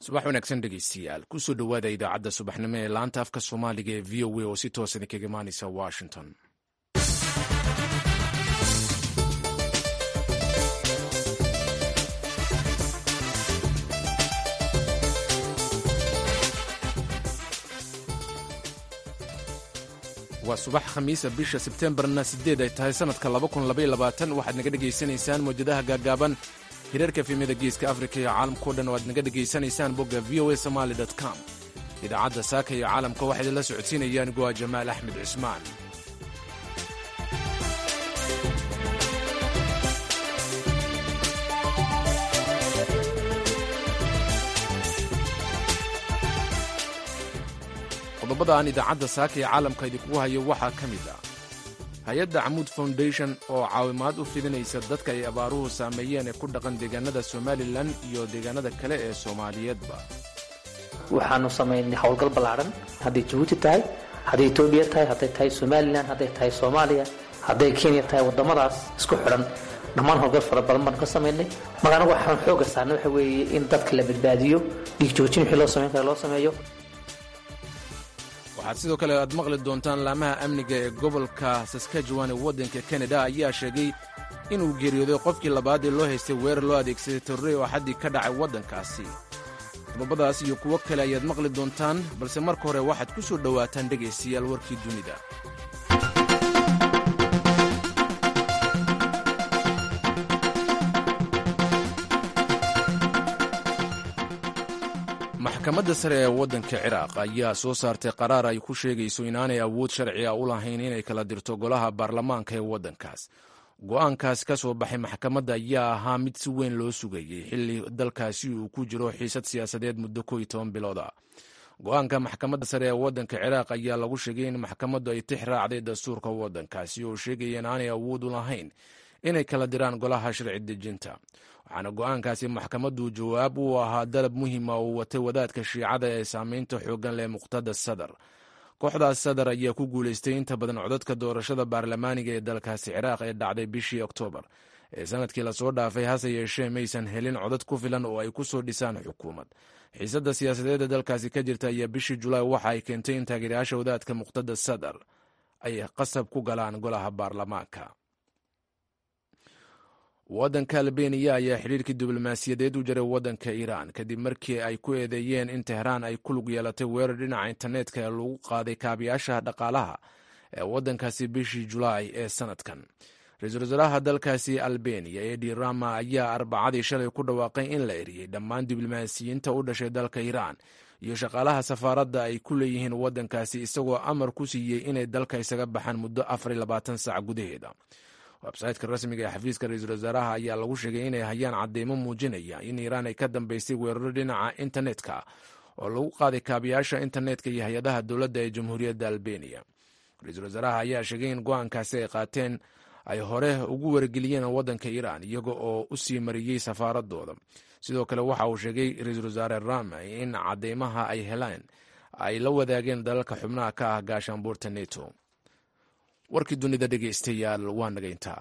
subax wanaagsan dhegeystayaal kusoo dhowaada idaacadda subaxnimo ee laanta afka soomaaliga ee v o a oo si toosan kaga imaaneysa washington waa subax khamiisa bisha sebtembarna sideed ay tahay sanadka waxaad naga dhegaysanaysaan mawjadaha gaagaaban hirarka efemyada geeska afrika iyo caalamkao dhan oo aad naga dhegaysanaysaan bogga v o a somaali com idaacadda saaka iyo caalamka waxaa idinla socodsiinayaan go'a jamaal axmed cismaan qodobada aan idaacadda saaka iyo caalamka idinkugu hayo waxaa ka mid ah hay-adda camuud foundation oo caawimaad u fidinaysa dadka ay abaaruhu saameeyeen ee ku dhaqan deegaanada somalilan iyo deegaanada kale ee soomaaliyeedba waxaanu samaynay howlgal ballaadhan hadday jabuuti tahay hadday etoobiya tahay hadday tahay somalilan hadday tahay soomaaliya hadday kenya tahay waddamadaas isku xidhan dhammaan howlgal fara badan baanu ka samaynay marka anagu waxaan xooga saarnay waxa weeye in dadka la badbaadiyo dhiig joojin wixii loo samayn kara loo sameeyo waxaad sidoo kale aad maqli doontaan laamaha amniga ee gobolka saskajuwan ee waddanka kanada ayaa sheegay inuu geeriyooday qofkii labaad ee loo haystay weerar loo adeegsaday torrey oo xaddii ka dhacay waddankaasi qodobadaas iyo kuwo kale ayaad maqli doontaan balse marka hore waxaad ku soo dhowaataan dhegaystayaal warkii dunida maxkamadda sare ee waddanka ciraaq ayaa soo saartay qaraar ay ku sheegayso inaanay awood sharci a u lahayn inay kala dirto golaha baarlamaanka ee waddankaas go'aankaas ka soo baxay maxkamadda ayaa ahaa mid si weyn loo sugayey xilli dalkaasi uu ku jiro xiisad siyaasadeed muddo ko iyo toban bilood ah go'aanka maxkamadda sare ee waddanka ciraaq ayaa lagu sheegay in maxkamaddu ay tix raacday dastuurka waddankaasi oo sheegaya inaanay awood u lahayn inay kala diraan golaha sharci dejinta waxaana go'aankaasi maxkamaddu jawaab uu ahaa dalab muhiima uu watay wadaadka shiicada ee saamaynta xooggan leh muqtada sadar kooxdaas sadar ayaa ku guulaystay inta badan codadka doorashada baarlamaaniga ee dalkaasi ciraaq ee dhacday bishii oktoobar ee sanadkii lasoo dhaafay hase yeeshee maysan helin codad ku filan oo ay ku soo dhisaan xukuumad xiisadda siyaasadeed ee dalkaasi ka jirta ayaa bishii julaay waxa ay keentay in taageerayaasha wadaadka muqtada sadar ay qasab ku galaan golaha baarlamaanka waddanka albeniya ayaa xidhiirkii diblomaasiyadeed u jaray waddanka iiraan kadib markii ay ku eedeeyeen in tehraan ay ku lug yeelatay weerar dhinaca internetka ee lagu qaaday kaabiyaasha dhaqaalaha ee waddankaasi bishii julaay ee sanadkan ra-iisul wasaaraha dalkaasi albeniya edi rama ayaa arbacadii shalay ku dhawaaqay in la eriyey dhammaan diblomaasiyiinta u dhashay dalka iiraan iyo shaqaalaha safaaradda ay ku leeyihiin waddankaasi isagoo amar ku siiyey inay dalka isaga baxaan muddo afar iyo labaatan saac gudaheeda websaytka rasmiga ee xafiiska ra-iisul wasaaraha ayaa lagu sheegay inay hayaan cadeymo muujinaya in iiraan ay ka dambeysay weeraro dhinaca internetka oo lagu qaaday kaabiyaasha internetka iyo hay-adaha dowladda ee jamhuuriyadda albeniya ra-iisul wasaaraha ayaa sheegay in go-aankaasi ay qaateen ay hore ugu wargeliyeen waddanka iiraan iyaga oo u sii mariyey safaaradooda sidoo kale waxa uu sheegay ra-iisul wasaare rama in cadeymaha ay helaan ay la wadaageen dalalka xubnaha ka ah gaashaanbuurta neto warkii dunida dhegaystayaal waa naga intaa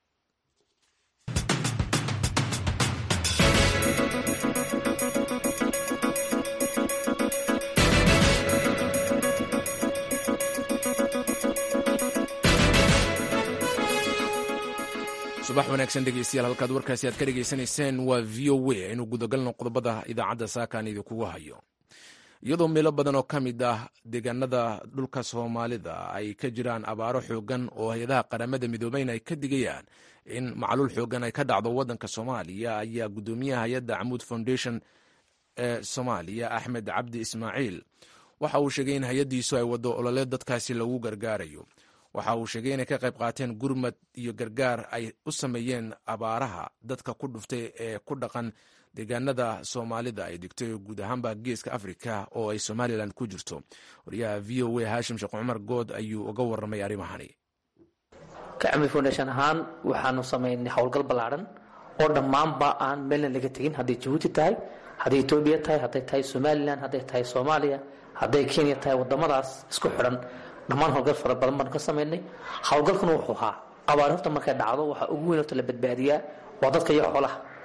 subax wanaagsan dhegeystayaal halkaad warkaasi aad ka dhegaysanayseen waa v o a aynu gudagalno qodobada idaacadda saakaan idinkugu hayo iyadoo meelo badan oo ka mid ah deegaanada dhulka soomaalida ay ka jiraan abaaro xoogan oo hay-adaha qaramada midoobeyn ay ka digayaan in macluul xoogan ay ka dhacdo waddanka soomaaliya ayaa guddoomiyaha hay-adda camuud foundation ee soomaaliya axmed cabdi ismaaciil waxa uu sheegay in hay-addiisu ay waddo olole dadkaasi lagu gargaarayo waxa uu sheegay inay ka qayb qaateen gurmad iyo gargaar ay u sameeyeen abaaraha dadka ku dhuftay ee ku dhaqan deegaanada soomaalida ay degtay guud ahaanba geeska afrika oo ay somalilan ku jirto wariyaha v o a haashim sheekh cumar good ayuu uga warramay arrimahani kacmi foundation ahaan waxaanu samaynay howlgal ballaadhan oo dhammaanba aan meelna laga tegin hadday jabuuti tahay hadday etoobiya tahay hadday tahay somalilan hadday tahay soomaaliya hadday kenya tahay waddamadaas isku xidhan dhammaan howlgal fara badan baanu ka samaynay howlgalkuna wuxuu ahaa abaar horta markay dhacdo waxaa ugu weyn horta la badbaadiyaa waa dadka iyo xoolaha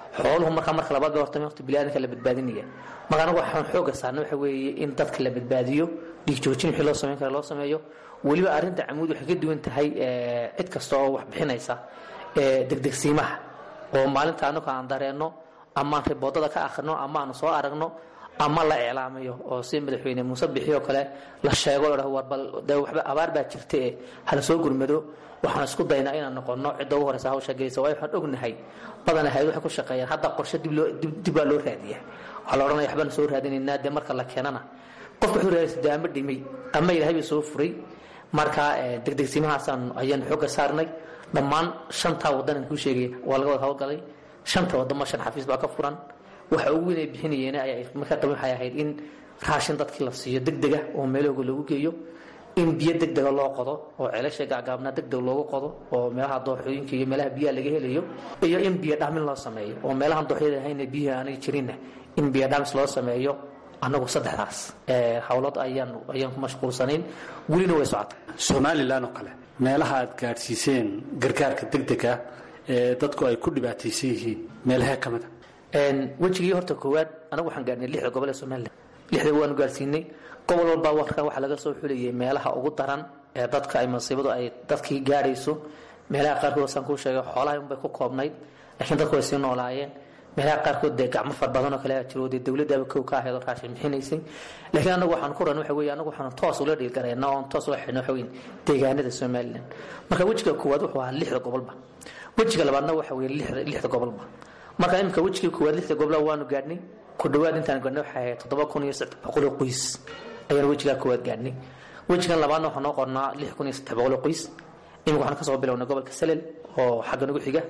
xooluhu markaa marka labaad ba horta horta biniaadamka la badbaadinaya marka anagu waxaan xooga saarna waxa weeye in dadka la badbaadiyo dhiig joojin wixii loo samayn kara loo sameeyo weliba arrinta camuud waxay ka duwan tahay cid kasta oo wax bixinaysa degdegsiimaha oo maalinta anagu aan dareenno amaan riboodada ka akhrino ama aanu soo aragno ama la iclaamayo oo si madaxweyne muuse bixi oo kale la sheego warbal de waxba abaar baa jirta ee hala soo gurmado waxaan isku daynaa inaan noqono cidda ugu horeysa hawsha geysa waayo waxaan ognahay badan ahayd waxay ku shaqeeyaan hadda qorshe dib loo dib baa loo raadiya waxaa la odhanaya waxbaan soo raadinaynaa dee marka la keenana qofka wuxuu raadaysa dee ama dhimay ama ilaahay bay soo furay marka degdegsimahaasaan ayaan xooga saarnay dhammaan shantaa waddanan kuu sheegay waa laga wada hawlgalay shanta wadamo shan xafiis baa ka furan waxa ugu weyn ay bixinayeen markaa qaban waxay ahayd in raashin dadkii la siiyo degdega oo meelahooga lagu geeyo in biyo degdega loo qodo oo ceelasha gaagaabnaa degdeg loogu qodo oo meelaha dooxooyinka iyo meelaha biyaha laga helayo iyo in biyo dhaamin loo sameeyo oo meelahan dooxyada ahayna biyaha aanay jirinna in biyo dhaamis loo sameeyo annagu saddexdaas howlad ayaan ayaan ku mashquulsanayn welina way socota somalilan oo kale meelaha aad gaadhsiiseen gargaarka degdega ee dadku ay ku dhibaataysan yihiin meelahee ka mida wejigii horta koowaad anagu waxaan gaadhnay lixda gobol ee somalilan lixda waanu gaadhsiinay gobol walba warka waxaa laga soo xulayay meelaha ugu daran ee dadka ay masiibadu ay dadkii gaadhayso meelaha qaarkood saan kuu sheegay xoolaha unbay ku koobnayd laakiin dadku way sii noolaayeen meelaha qaarkood dee gacmo far badan oo kale aa jiro dee dowladdaaba kow ka ahayd oo raashin bixinaysay laakiin anagu waxaan ku ran waxa weeye anagu waxaan toos ula dhiilgarayna oon toos ula xidhna waxa weyn deegaanada somalilan marka wejiga koowaad wuxuu ahaa lixda gobolba wejiga labaadna waxa weeye lixda lixda gobolba marka imika wejigii koowaad lixda gobla waanu gaadhnay ku dhawaad intaan gaadhnay waxay ahayd toddoba kun iyo saddex boqol oo qoys ayaan wejigaa koowaad gaadhnay wejigan labaadna waxaa noo qornaa lix kun iyo saddex boqol oo qoys imika waxaan kasoo bilownay gobolka salel oo xagga nagu xiga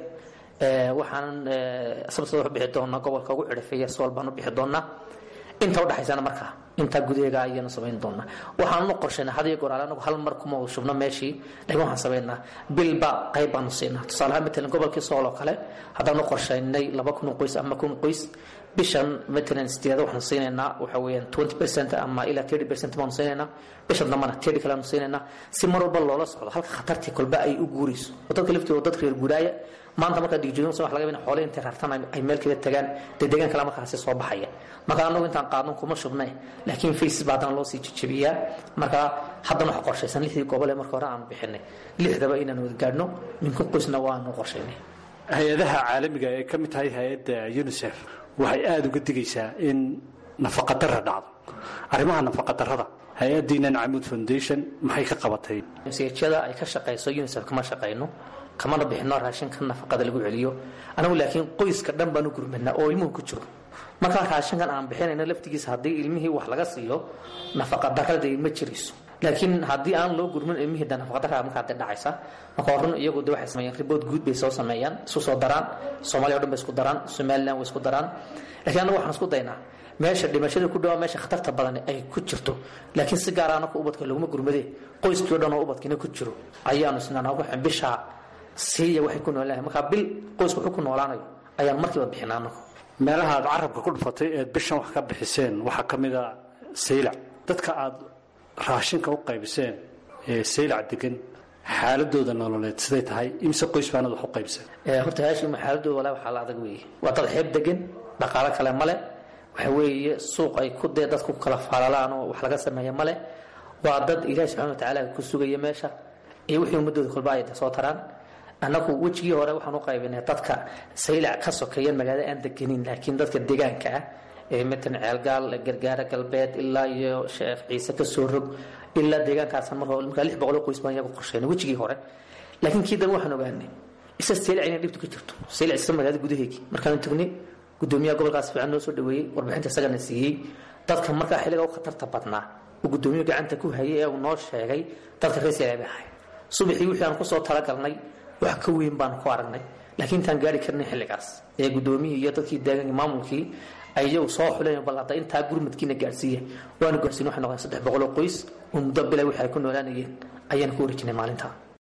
waxaan sababta wax bixi doonaa gobolka ugu xidhafeeya sool baan u bixi doonaa inta udhaxaysana markaa intaa gudaheega ayaanu samayn doonaa waxaannu qorshaynaa had iyo goor ale anagu hal mar kuma shubno meeshii laakiin waxaan samaynaa bilba qayb baanu siinaa tusaalahaan matalan gobolkii sool oo kale haddaanu qorshaynay laba kun qoys ama kun qoys bishan matalan sideeda waxaanu siinaynaa waxa weeyaan twenty percent ama ilaa thirty percent baanu siinaynaa bishan dambana thirty kale aanu siinaynaa si mar walba loola socdo halka khatartii kolba ay u guurayso oo dadka laftii dad reer guuraaya maanta markaa digjoogin wax laga yaabaa xoolaha intay rartaan ay meel kale tagaan dee deegaan kale markaasi soo baxaya marka anagu intaan qaadno kuma shubnay laakiin faces baa haddana loo sii jejebiyaa marka haddana waxa qorshaysan lixdii gobol ee marka hore aanu bixinay lixdaba inaan wada gaadhno minka qoysna waanu qorshaynay hay-adaha caalamiga ee ka mid tahay hay-adda unisef waxay aada uga digaysaa in nafaqadara dhacdo arrimaha nafaqadarada hay-addiinan camuud foundation maxay ka qabatay msjada ay ka shaqayso unisef kama shaqayno kamana bixino raashinka nafaqada lagu celiyo anagu laakiin qoyska dhan baanu gurmadnaa oo ilmuhu ku jiro markaa raashinkan aan bixinayno laftigiisa haddii ilmihii wax laga siiyo nafaqadarada ma jirayso laakiin haddii aan loo gurmin ilmihii de nafaqadara markaa de dhacaysa marka run iyagu de waxay sameeyaan ribood guud bay soo sameeyaan isu soo daraan soomaaliya o dhan bay isku daraan somaliland way isku daraan laakiin anagu waxaan isku daynaa meesha dhimashada ku dhawaa meesha khatarta badan ay ku jirto laakiin si gaar anaku ubadka laguma gurmadee qoyskii o dhan oo ubadkiina ku jiro ayaanu isnaa waxaan bishaa siiya waxay ku noolahay markaa bil qoysku wuxuu ku noolaanayo ayaan markiiba bixinaa anagu meelaha aad carabka ku dhufatay eed bishan wax ka bixiseen waxaa ka mid a saylac dadka aad raashinka u qaybiseen ee saylac degan xaaladooda nololeed siday tahay imse qoys baanad wax u qaybiseen horta haashima xaaladooda walaa waxaa la adag weeye waa dad xeeb degan dhaqaalo kale male waxa weeye suuq ay ku dee dadku kala faalalaan oo wax laga sameeya male waa dad ilaahi subxana watacaala ku sugaya meesha iyo wixii ummadooda kolba ay soo taraan annagu wejigii hore waxaan u qaybinay dadka saylac ka sokeeyan magaalada aan deganin laakiin dadka deegaanka ah ee matalan ceelgaal gargaara galbeed ilaa iyo sheekh ciise ka soo rog ilaa deegaankaasan mar hore markaa lix boqoloo qoys baan iyagu qorsheynay wejigii hore laakiin kii dambe waxaan ogaanay isa saylac inay dhibtu ka jirto saylac isa magaalada gudaheegii markaanu tagnay gudoomiyaha gobolkaas fiican noo soo dhaweeyey warbixinta isagana siiyey dadka markaa xilliga u khatarta badnaa uu gudoomiyuhu gacanta ku hayay ee uu noo sheegay dadka reer saylac bay ahay subaxii wixii aan kusoo talagalnay wax ka weyn baan ku aragnay laakiin intaan gaari karnay xilligaas ee gudoomiyii iyo dadkii deegaanka maamulkii ay iyagu soo xuleen bal hadda intaa gurmadkiina gaarsiiya waanu gaarsiin waxay noqdeen saddex boqol oo qoys oo muddo bilay wixii ay ku noolaanayeen ayaan ku wareejinay maalintaa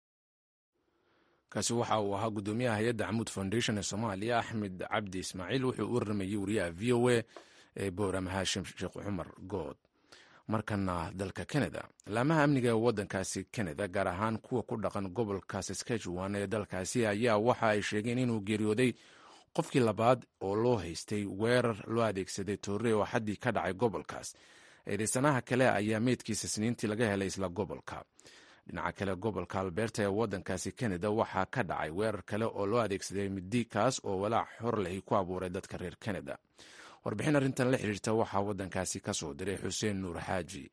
kaasi waxa uu ahaa gudoomiyaha hay-adda camuud foundation ee soomaaliya axmed cabdi ismaaciil wuxuu u waramayey wariyaha v o a ee boorama haashim sheekh cumar good markana dalka canada laamaha amniga ee wadankaasi canada gaar ahaan kuwa ku dhaqan gobolka saskatchewan ee dalkaasi ayaa waxa ay sheegeen inuu geeriyooday qofkii labaad oo loo haystay weerar loo adeegsaday toore oo xaddii ka dhacay gobolkaas eedeysanaha kale ayaa meydkiisa sniintii laga helay isla gobolka dhinaca kale gobolka alberta ee waddankaasi canada waxaa ka dhacay weerar kale oo loo adeegsaday midi kaas oo walaac xor lehi ku abuuray dadka reer canada warbixin arrintan la xiriirta waxaa waddankaasi ka soo diray xuseen nuur xaaji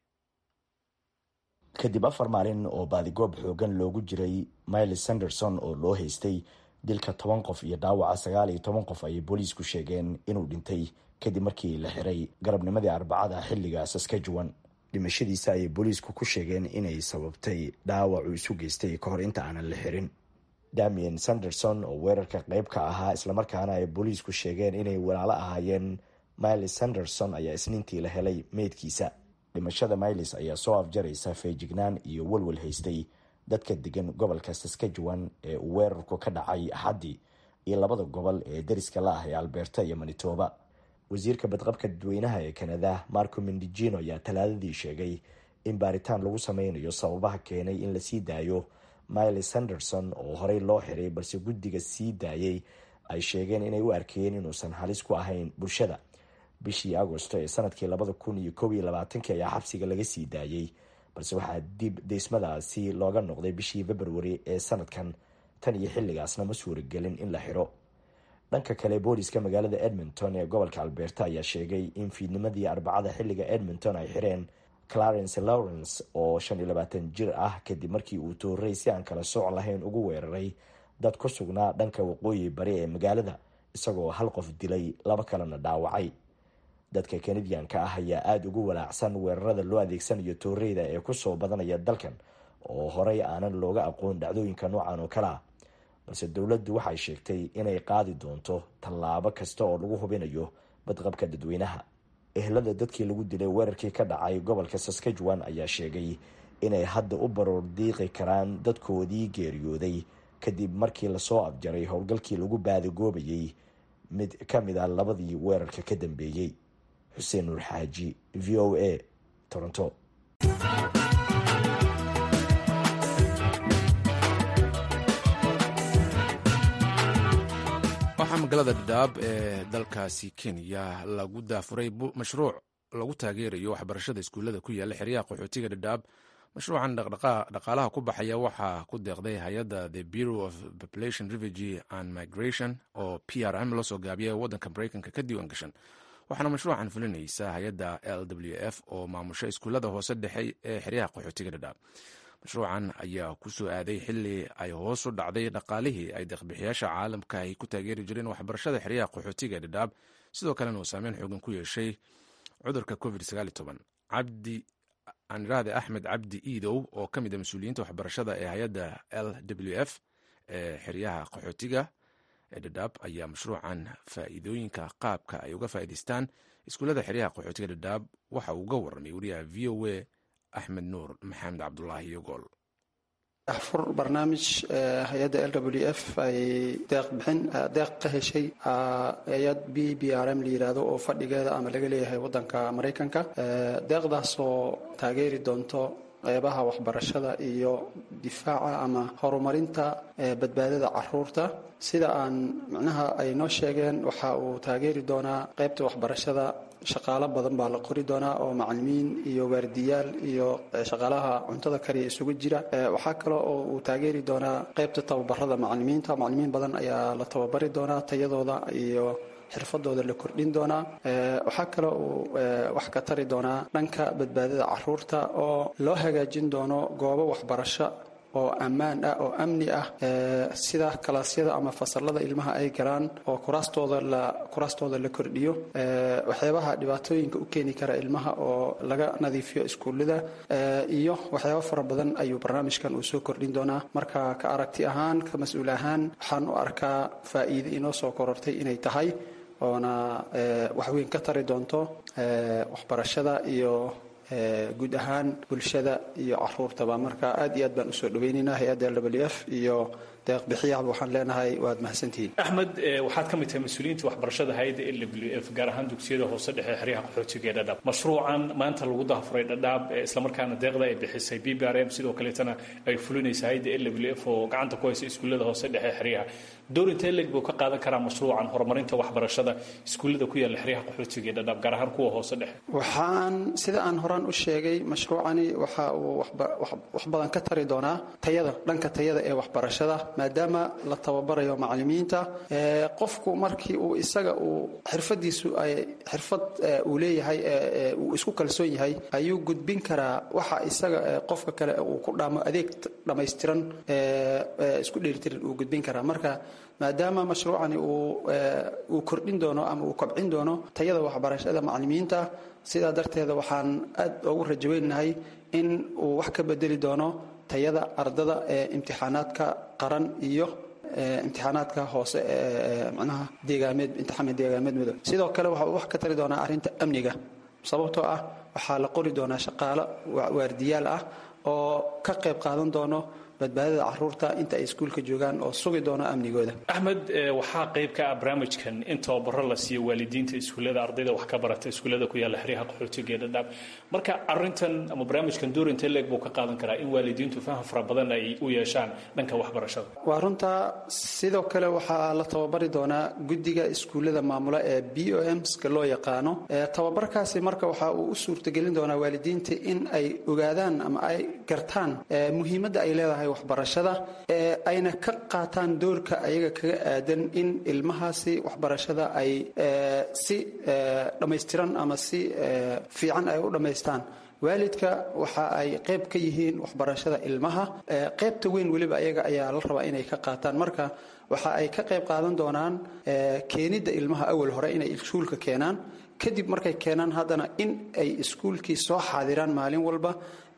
kadib afar maalin oo baadigoob xoogan loogu jiray miles sanderson oo loo haystay dilka toban qof iyo dhaawaca sagaal iyo toban qof ayay booliisku sheegeen inuu dhintay kadib markii la xiray garabnimadii arbacada xilliga saskajuwan dhimashadiisa ayay booliisku ku sheegeen inay sababtay dhaawacu isu geystay ka hor inta aanan la xirin damien sanderson oo weerarka qayb ka ahaa islamarkaana ay booliisku sheegeen inay walaalo ahaayeen miles sanderson ayaa isniintii la helay meydkiisa dhimashada miles ayaa soo afjaraysa feejignaan iyo walwal haystay dadka degan gobolka saskajuwan ee uu weerarku ka dhacay axaddii iyo labada gobol ee deriska la ah ee alberta iyo manitoba wasiirka badqabka dadweynaha ee kanada marco mendijino ayaa talaadadii sheegay in baaritaan lagu sameynayo sababaha keenay in lasii daayo miles sanderson oo horey loo xiray balse guddiga sii daayay ay sheegeen inay u arkayeen inuusan halis ku ahayn bulshada bishii agosto ee sanadkii labada kun iyo kob iyo labaatankii ayaa xabsiga laga sii daayey balse waxaa dib deysmadaasi looga noqday bishii februari ee sanadkan tan iyo xilligaasna ma suuragelin in la xiro dhanka kale booliska magaalada edmonton ee gobolka alberta ayaa sheegay in fiidnimadii arbacada xilliga edmonton ay xireen clarence lawrence oo shan iyo labaatan jir ah kadib markii uu toorey si aan kala sooc lahayn ugu weeraray dad ku sugnaa dhanka waqooyi bari ee magaalada isagoo hal qof dilay laba kalena dhaawacay dadka kanadiyanka ah ayaa aada ugu walaacsan weerarada loo adeegsanayo tooreyda ee kusoo badanaya dalkan oo horey aanan looga aqoon dhacdooyinka noocan oo kale ah balse dowladdu waxay sheegtay inay qaadi doonto tallaabo kasta oo lagu hubinayo badqabka dadweynaha ehlada dadkii lagu dilay weerarkii ka dhacay gobolka saskajuwan ayaa sheegay inay hadda u baroor diiqi karaan dadkoodii geeriyooday kadib markii lasoo afjaray howlgalkii lagu baadigoobayay mid ka mid a labadii weerarka ka dambeeyey xuseen nuur xaaji v o a toronto waxaa magaalada dhadhaab ee dalkaasi kenya lagu daafuray mashruuc lagu taageerayo waxbarashada iskuullada ku yaala xeryaha qaxootiga dhadhaab mashruucan dhaqaalaha ku baxaya waxaa ku deeqday hay-adda the bureau of population refugee and migration oo p r m loo soo gaabiya waddanka mareykanka ka diiwaan gashan waxaana mashruucan fulinaysa hay-adda l w f oo maamusha iskuullada hoose dhexe ee xeryaha qaxootiga dhadhaab mashruucan ayaa ku soo aaday xili ay hoos u dhacday dhaqaalihii ay deeqbixiyaasha caalamka ay ku taageeri jireen waxbarashada xeryaha qaxootiga dhadhaab sidoo kalena uu saameyn xoogan ku yeeshay cudurka covid cabdi aniraade axmed cabdi iidow oo ka mid a mas-uuliyiinta waxbarashada ee hay-adda l w f ee xeryaha qaxootiga ee dhadhaab ayaa mashruucan faa'iidooyinka qaabka ay uga faa'idaystaan iskuullada xeryaha qaxootiga dhadhaab waxa uu uga warramay wariyaha v o a axmed nuur maxamed cabdulaahi yogool fur barnaamij hay-adda l w f ay deeqbixin deeq ka heshay hay-ad b b r m la yidhaahdo oo fadhigeeda ama laga leeyahay waddanka maraykanka deeqdaasoo taageeri doonto qeybaha waxbarashada iyo difaaca ama horumarinta badbaadada caruurta sida aan micnaha ay noo sheegeen waxa uu taageeri doonaa qeybta waxbarashada shaqaalo badan baa la qori doonaa oo macalimiin iyo waardiyaal iyo shaqaalaha cuntada kariya isugu jira waxaa kale oo uu taageeri doonaa qeybta tababarada macalimiinta macalimiin badan ayaa la tababari doonaa tayadooda iyo xirfadooda la kordhin doonaa waxaa kale uu wax ka tari doonaa dhanka badbaadada caruurta oo loo hagaajin doono goobo waxbarasho oo ammaan ah oo amni ah sida kalaasyada ama fasalada ilmaha ay galaan oo kuraastooda la kuraastooda la kordhiyo waxyaabaha dhibaatooyinka u keeni kara ilmaha oo laga nadiifiyo iskuullada iyo waxyaabo fara badan ayuu barnaamijkan uu soo kordhin doonaa marka ka aragti ahaan ka mas-uul ahaan waxaan u arkaa faa'iide inoo soo korortay inay tahay oona waxweyn ka tari doonto waxbarashada iyo guud ahaan bulshada iyo caruurtaba marka aad iyo aad baan usoo dhaweynaynaa hay-adda l w f iyo deeqbixiyaha waxaan leenahay waad mahadsantihiin axmed waxaad ka mid tahay mas-uuliyiinta waxbarashada hay-adda l w f gaar ahaan dugsiyada hoose dhexe xeryaha qaxootiga ee dhadhaab mashruucan maanta lagu dahafuray dhadhaab islamarkaana deeqda ay bixisay b b r m sidoo kaleetana ay fulinaysa hay-adda l w f oo gacanta ku haysa iskuullada hoose dhexe xeryaha door intee leg buu ka qaadan karaa mashruucan horumarinta waxbarashada iskuullada ku yaalla xeryaha qaxootiga ee dhadhaab gaar ahaan kuwa hoose dhexe waxaan sida aan horaan u sheegay mashruucani waxa uu wax badan ka tari doonaa tayada dhanka tayada ee waxbarashada maadaama la tababarayo macalimiinta qofku markii uu isaga uu xirfadiisu ay xirfad uu leeyahay uu isku kalsoon yahay ayuu gudbin karaa waxa isaga qofka kale uu ku dhaamo adeeg dhammaystiran isku dheelitiran uu gudbin karaa marka maadaama mashruucani uu kordhin doono ama uu kobcin doono tayada waxbarashada macalimiinta sidaa darteeda waxaan aad ugu rajaweynahay in uu wax ka bedeli doono tayada ardada ee imtixaanaadka qaran iyo imtixaanaadka hoose ee manaha deegaameed imtixaan deegaameed madow sidoo kale waxa uu wax ka tari doonaa arrinta amniga sababtoo ah waxaa la qori doonaa shaqaalo waardiyaal ah oo ka qayb qaadan doono badbaadada caruurta inta ay iskuulka joogaan oo sugi doono amnigooda axmed waxaa qayb ka ah barnaamijkan in tababaro la siiyo waalidiinta iskuullada ardayda wax ka barata iskuullada ku yaalla xeryaha qaxootiga ee dhadhaab marka arintan ama barnaamijkan door intee leeg buu ka qaadan karaa in waalidiintu faham fara badan ay u yeeshaan dhanka waxbarashada waa runta sidoo kale waxaa la tababari doonaa guddiga iskuullada maamula ee b o mska loo yaqaano tababarkaasi marka waxa uu u suurtagelin doonaa waalidiinta in ay ogaadaan ama ay gartaan muhiimadda ay leedahay waxbarashada ee ayna ka qaataan doorka ayaga kaga aadan in ilmahaasi waxbarashada ay si dhammaystiran ama si fiican ay u dhammaystaan waalidka waxa ay qayb ka yihiin waxbarashada ilmaha qaybta weyn weliba ayaga ayaa la rabaa inay ka qaataan marka waxa ay ka qayb qaadan doonaan keenidda ilmaha awal hore inay iskuulka keenaan kadib markay keenaan haddana in ay iskuulkii soo xaadiraan maalin walba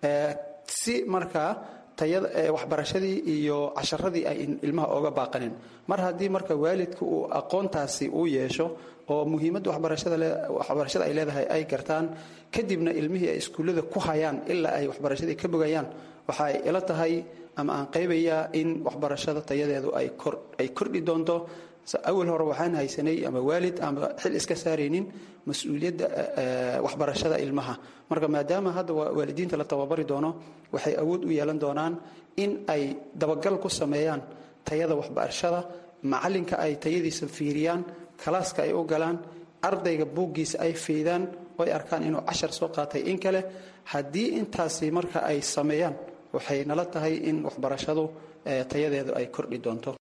si markaa waxbarashadii iyo casharadii ay ilmaha ooga baaqanin mar haddii marka waalidka uu aqoontaasi uu yeesho oo muhiimadda waxbarashada ay leedahay ay gartaan kadibna ilmihii ay iskuullada ku hayaan ilaa ay waxbarashadii ka bogayaan waxa ay ila tahay ama aan qaybayaa in waxbarashada tayadeedu ay kordhi doonto awal hore waxaan haysanay ama waalid ama xil iska saaraynin mas-uuliyadda waxbarashada ilmaha marka maadaama hadda waalidiinta la tababari doono waxay awood u yeelan doonaan in ay dabagal ku sameeyaan tayada waxbarashada macalinka ay tayadiisa fiiriyaan kalaaska ay u galaan ardayga buuggiisa ay fiidaan oo ay arkaan inuu cashar soo qaatay in kale haddii intaasi marka ay sameeyaan waxay nala tahay in waxbarashadu tayadeedu ay kordhi doonto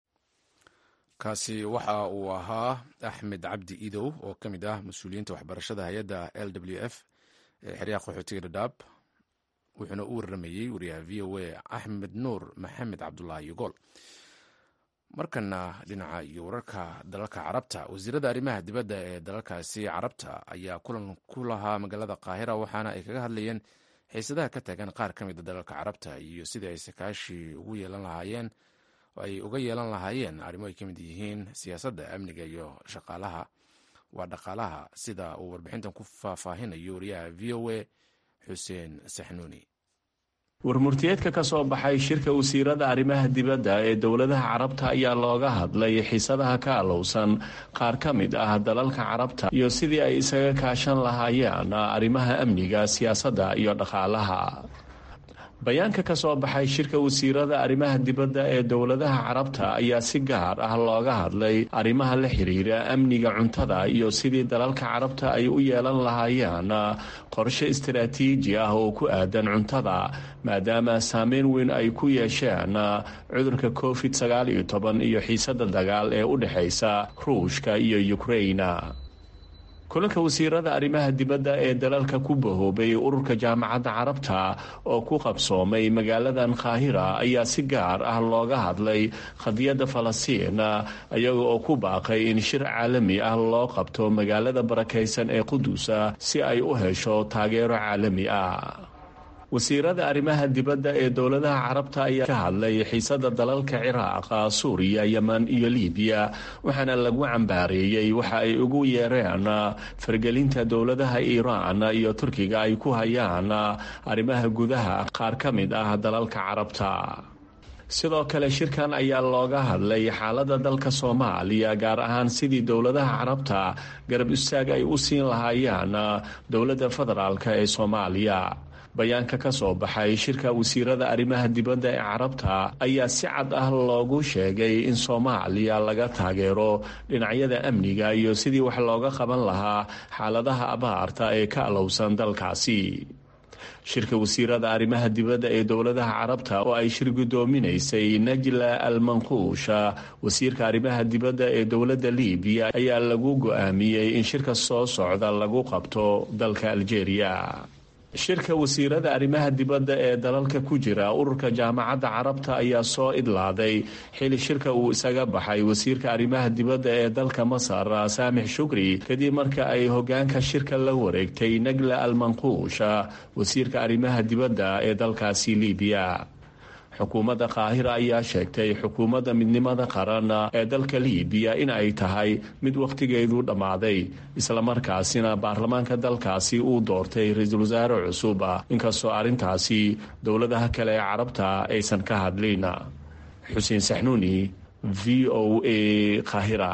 kaasi waxa uu ahaa axmed cabdi idow oo ka mid ah mas-uuliyiinta waxbarashada hay-adda l w f ee xeryaha qaxootiga dhadhaab wuxuuna u waramayey wariyaha v o a axmed nuur maxamed cabdulaahi yogool markana dhinaca iyo wararka dalalka carabta wasiirada arrimaha dibadda ee dalalkaasi carabta ayaa kulan ku lahaa magaalada qaahira waxaana ay kaga hadlayeen xiisadaha ka taagan qaar ka mida dalalka carabta iyo sidii ay sakaashi ugu yeelan lahaayeen ay uga yeelan lahaayeen arrimo ay ka mid yihiin siyaasadda amniga iyo shaqaalaha waa dhaqaalaha sida uu warbixintan ku faahfaahinayo wariyaha v o a xuseen saxnuuni warmurtiyeedka ka soo baxay shirka wasiirada arrimaha dibadda ee dowladaha carabta ayaa looga hadlay xiisadaha ka alowsan qaar ka mid ah dalalka carabta iyo sidii ay isaga kaashan lahaayeen arrimaha amniga siyaasadda iyo dhaqaalaha bayaanka ka soo baxay shirka wasiirada arrimaha dibadda ee dowladaha carabta ayaa si gaar ah looga hadlay arrimaha la xiriira amniga cuntada iyo sidii dalalka carabta ay u yeelan lahaayeen qorshe istaraatiiji ah oo ku aadan cuntada maadaama saameyn weyn ay ku yeesheen cudurka covid sagaal iyo toban iyo xiisada dagaal ee u dhexaysa ruushka iyo ukraina kulanka wasiirada arrimaha dibadda ee dalalka ku bahoobay ururka jaamacadda carabta oo ku qabsoomay magaaladan qaahira ayaa si gaar ah looga hadlay qadiyadda falastiin iyaga oo ku baaqay in shir caalami ah loo qabto magaalada barakaysan ee qudusa si ay u hesho taageero caalami ah wasiirada arrimaha dibadda ee dowladaha carabta ayaa ka hadlay xiisada dalalka ciraaq suuriya yeman iyo libiya waxaana lagu cambaareeyey waxa ay ugu yeereen fargelinta dowladaha iiraan iyo turkiga ay ku hayaan arrimaha gudaha qaar ka mid ah dalalka carabta sidoo kale shirkan ayaa looga hadlay xaaladda dalka soomaaliya gaar ahaan sidii dowladaha carabta garab istaag ay u siin lahaayeen dowladda federaalk ee soomaaliya bayaanka ka soo baxay shirka wasiirada arrimaha dibadda ee carabta ayaa si cad ah loogu sheegay in soomaaliya laga taageero dhinacyada amniga iyo sidii wax looga qaban lahaa xaaladaha abaarta ee ka alowsan dalkaasi shirka wasiirada arrimaha dibadda ee dowladaha carabta oo ay shir guddoominaysay najla al manquusha wasiirka arrimaha dibadda ee dowladda libiya ayaa lagu go-aamiyey in shirka soo socda lagu qabto dalka aljeeriya shirka wasiirada arrimaha dibadda ee dalalka ku jira ururka jaamacadda carabta ayaa soo idlaaday xili shirka uu isaga baxay wasiirka arrimaha dibadda ee dalka masar saamix shukri kadib marka ay hogaanka shirka la wareegtay nagla al manquusha wasiirka arrimaha dibadda ee dalkaasi libiya xukuumadda qaahira ayaa sheegtay xukuumadda midnimada qaran ee dalka libiya in ay tahay mid wakhtigeedu dhammaaday islamarkaasina baarlamaanka dalkaasi uu doortay ra-iisul wasaare cusub inkastoo arrintaasi dowladaha kale ee carabta aysan ka hadlin xuseen saxnuuni v o a qaahira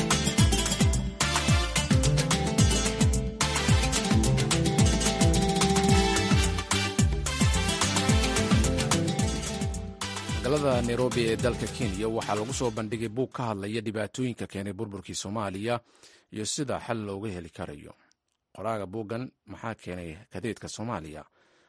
magaalada nairobi ee dalka kenya waxaa lagu soo bandhigay buug ka hadlaya dhibaatooyinka keenay burburkii soomaaliya iyo sida xal looga heli karayo qoraaga buuggan maxaa keenay kadeedka soomaaliya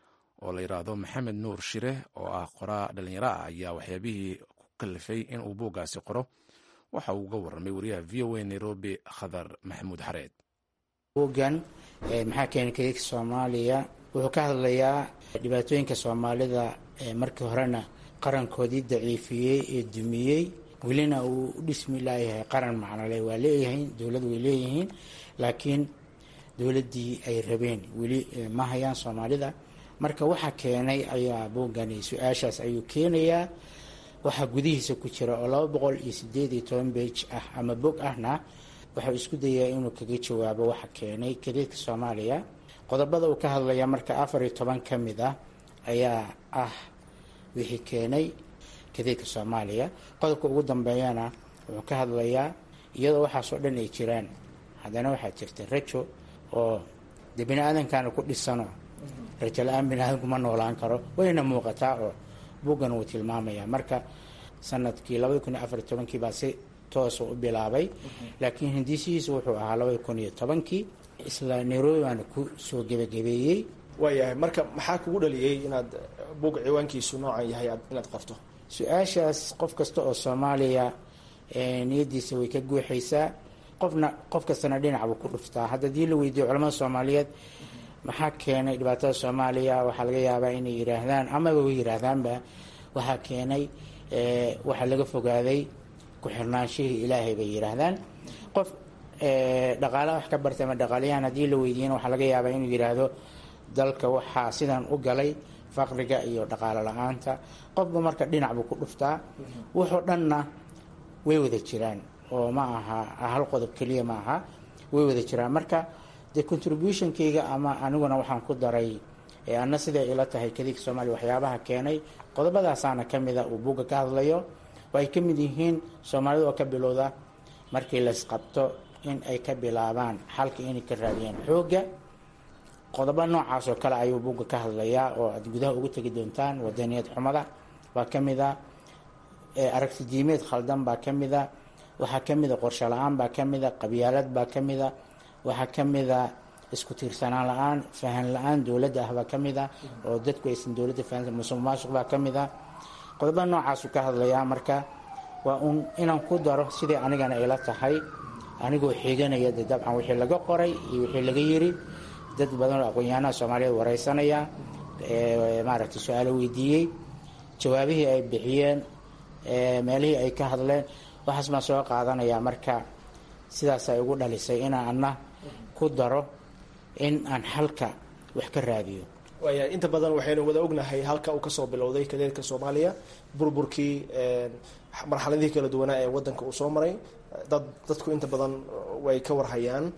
oo la yidhaahdo maxamed nuur shire oo ah qoraa dhallinyaro ah ayaa waxyaabihii ku kalifay inuu buuggaasi qoro waxa uu uga warramay wariyaha v o a nairobi khadar maxamuud xareed buuggan maxaa keenay kadeedka soomaaliya wuxuu ka hadlayaa dhibaatooyinka soomaalida markii horena qarankoodii daciifiyey ee dumiyey welina uu u dhismi laayahay qaran macnole waa leeyihiin dowlad way leeyihiin laakiin dowladdii ay rabeen weli ma hayaan soomaalida marka waxa keenay ayaa buuggani su-aashaas ayuu keenayaa waxaa gudihiisa ku jira oo laba boqol iyo sideed iyo toban beej ah ama bog ahna waxau isku dayaa inuu kaga jawaabo waxa keenay kadeedka soomaaliya qodobada uu ka hadlaya marka afar iyo toban ka mid ah ayaa ah wixii keenay kadeedka soomaaliya qodobka ugu dambeeyana wuxuu ka hadlayaa iyadoo waxaasoo dhan ay jiraan haddana waxaa jirta rajo oo dee bini aadankana ku dhisano rajo la-aan bini aadanku ma noolaan karo wayna muuqataa oo buuggan wuu tilmaamaya marka sanadkii labadi kun iyo afar iyo tobankii baa si toosa u bilaabay laakiin hindisihiisu wuxuu ahaa labadi kun iyo tobankii isla nairobi baana ku soo gebagabeeyey waayahay marka maxaa kugu dhaliyey inaad buug ciwaankiisu noocan yahay inaad qorto su-aashaas qof kasta oo soomaaliya niyadiisa way ka guuxaysaa qofna qof kastana dhinacbuu ku dhuftaa hadda hadii la weydiiyo culamada soomaaliyeed maxaa keenay dhibaatada soomaaliya waxaa laga yaabaa inay yiraahdaan amaba way yiraahdaanba waxaa keenay waxaa laga fogaaday ku-xirnaanshihii ilaahay bay yiraahdaan qof dhaqaalaha wax ka bartay ama dhaqaalayahan haddii la weydiiyana waxaa laga yaabaa inuu yiraahdo dalka waxaa sidan u galay faqriga iyo dhaqaalo la-aanta qofba marka dhinac buu ku dhuftaa wuxuu dhanna way wada jiraan oo ma aha hal qodob keliya ma aha way wada jiraan marka dee contributionkayga ama aniguna waxaan ku daray anna siday ila tahay kadiga soomaaliya waxyaabaha keenay qodobadaasaana ka mida uu buugga ka hadlayo oo ay ka mid yihiin soomaalida oo ka bilowda markii laysqabto in ay ka bilaabaan xalka inay ka raadiyaan xoogga qodobo noocaas oo kale ayuu buugga ka hadlayaa oo aad gudaha ugu tegi doontaan wadaniyad xumada baa ka mid a aragti diimeed khaldan baa ka mid a waxaa ka mid a qorsho la-aan baa ka mid a qabyaalad baa ka mid a waxaa ka mid a isku tiirsanaan la-aan fahan la-aan dowladda ah baa ka mid a oo dadku aysan dowladda fahansan musuq maasuq baa ka mid a qodobo noocaasuu ka hadlayaa marka waa uun inaan ku daro sidii anigana ila tahay anigoo xiganaya de dabcan wixii laga qoray iyo wixii laga yiri dad badan oo aqoon-yahanaha soomaaliyeed wareysanaya maaragtay su-aalo weydiiyey jawaabihii ay bixiyeen meelihii ay ka hadleen waxaas baan soo qaadanaya marka sidaas ay ugu dhalisay inaan ana ku daro in aan xalka wax ka raadiyo waayahay inta badan waxaynu wada ognahay halka uu kasoo bilowday kadeedka soomaaliya burburkii marxaladihii kala duwanaa ee wadanka uu soo maray dad dadku inta badan way ka warhayaan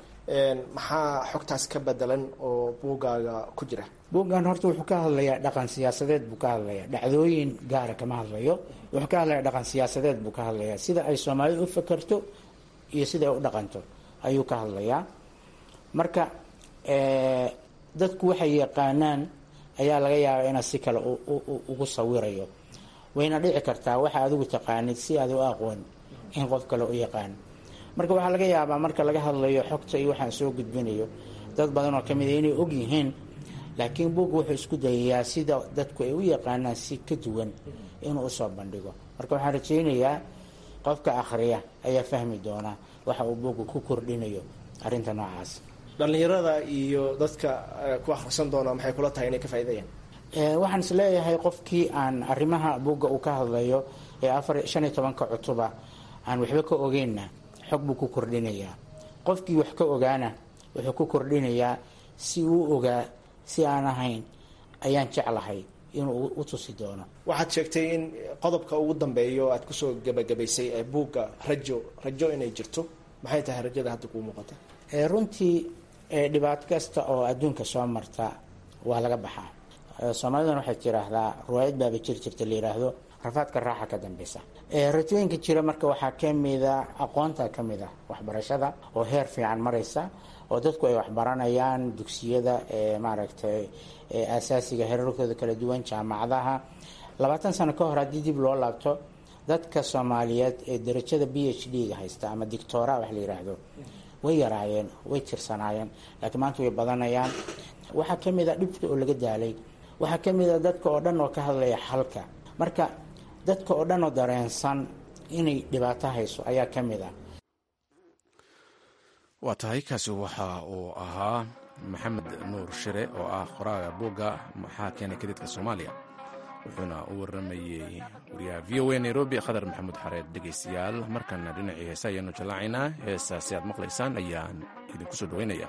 maxaa xogtaas ka bedelan oo buuggaaga ku jira buuggan horta wuxuu ka hadlayaa dhaqan siyaasadeed buu ka hadlayaa dhacdooyin gaara kama hadlayo wuxuu ka hadlaya dhaqan siyaasadeed buu ka hadlayaa sida ay soomaalidu u fakerto iyo sida ay u dhaqanto ayuu ka hadlayaa marka dadku waxay yaqaanaan ayaa laga yaabaa inaad si kale ugu sawirayo wayna dhici kartaa waxa adigu taqaanid si aad u aqoon in qof kale u yaqaan marka waxaa laga yaabaa marka laga hadlayo xogta iyo waxaan soo gudbinayo dad badan oo kamid a inay og yihiin laakiin buugga wuxuu isku dayayaa sida dadku ay u yaqaanaan si ka duwan inuu usoo bandhigo marka waxaan rajaynayaa qofka akhriya ayaa fahmi doona waxa uu buugga ku kordhinayo arrinta noocaas dhallinyarada iyo dadka ku akhrisan doona maxay kula tahay inay ka faa'iidayaan waxaan is leeyahay qofkii aan arrimaha buugga uu ka hadlayo ee afar shan iyo tobanka cutuba aan waxba ka ogeynna xog buu ku kordhinayaa qofkii wax ka ogaana wuxuu ku kordhinayaa si uu ogaa si aan ahayn ayaan jeclahay inuu u tusi doono waxaad sheegtay in qodobka ugu dambeeya oo aad kusoo gebagabaysay ee buugga rajo rajo inay jirto maxay tahay rajada hadda kuu muuqata runtii dhibaato kasta oo adduunka soo marta waa laga baxaa soomaaliduna waxay tiraahdaa riwaayad baaba jiri jirta la yiraahdo rafaadka raaxa ka dambeysa rajooyinka jira marka waxaa kamida aqoonta kamid ah waxbarashada oo heer fiican maraysa oo dadku ay waxbaranayaan dugsiyada maaragtay asaasiga heerarkooda kala duwan jaamacadaha labaatan sano ka hor haddii dib loo laabto dadka soomaaliyeed ee darajada b h d ga haysta ama dictora wax la yiraahdo way yaraayeen way tirsanaayeen laakiin maanta way badanayaan waxaa kamid a dhibka oo laga daalay waxaa kamid a dadka oo dhan oo ka hadlaya xalka marka dadka oo dhan oo dareensan inay dhibaato hayso ayaa kamid ah waa tahay kaasi waxa uu ahaa maxamed nuur shire oo ah qoraaga buugga maxaa keenay kadidka soomaaliya wuxuuna u waramayey wariyaha v o a nairobi khadar maxamuud xareed dhegaystayaal markana dhinacii heese ayaanu jallaacaynaa heestaasi aad maqlaysaan ayaan idinku soo dhaweynaya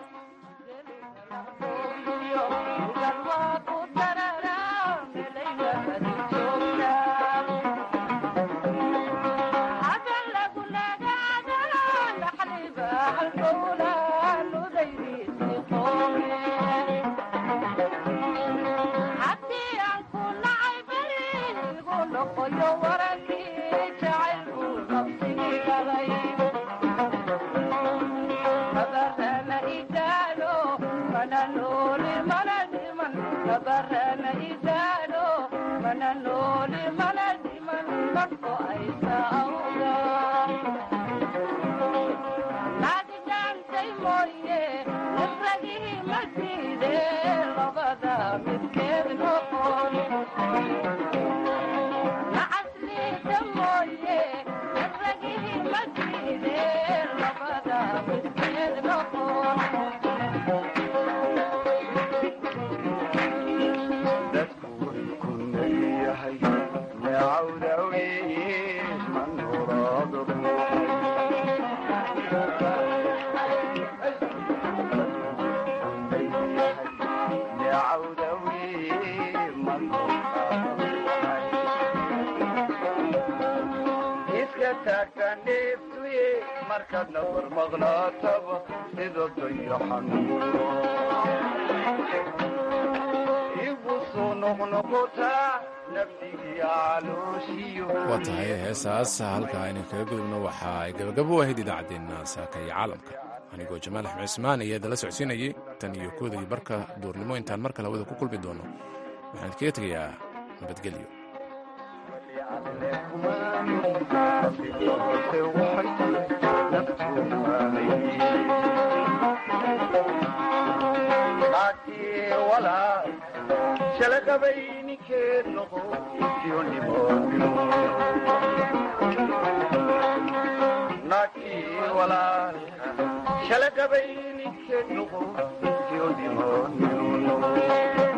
waa tahay heesaas halka aynu kaga gudubno waxa ay gabagabo u ahayd idaacaddeenna saaka iyo caalamka anigoo jamaal axmed cismaan ayaa idala socodsiinayay tan iyo kooda iyo barka duurnimo intaan mar kale hawada ku kulmi doono waxaan idkaga tegayaa nabadgelyo shalagabayninkeed noqo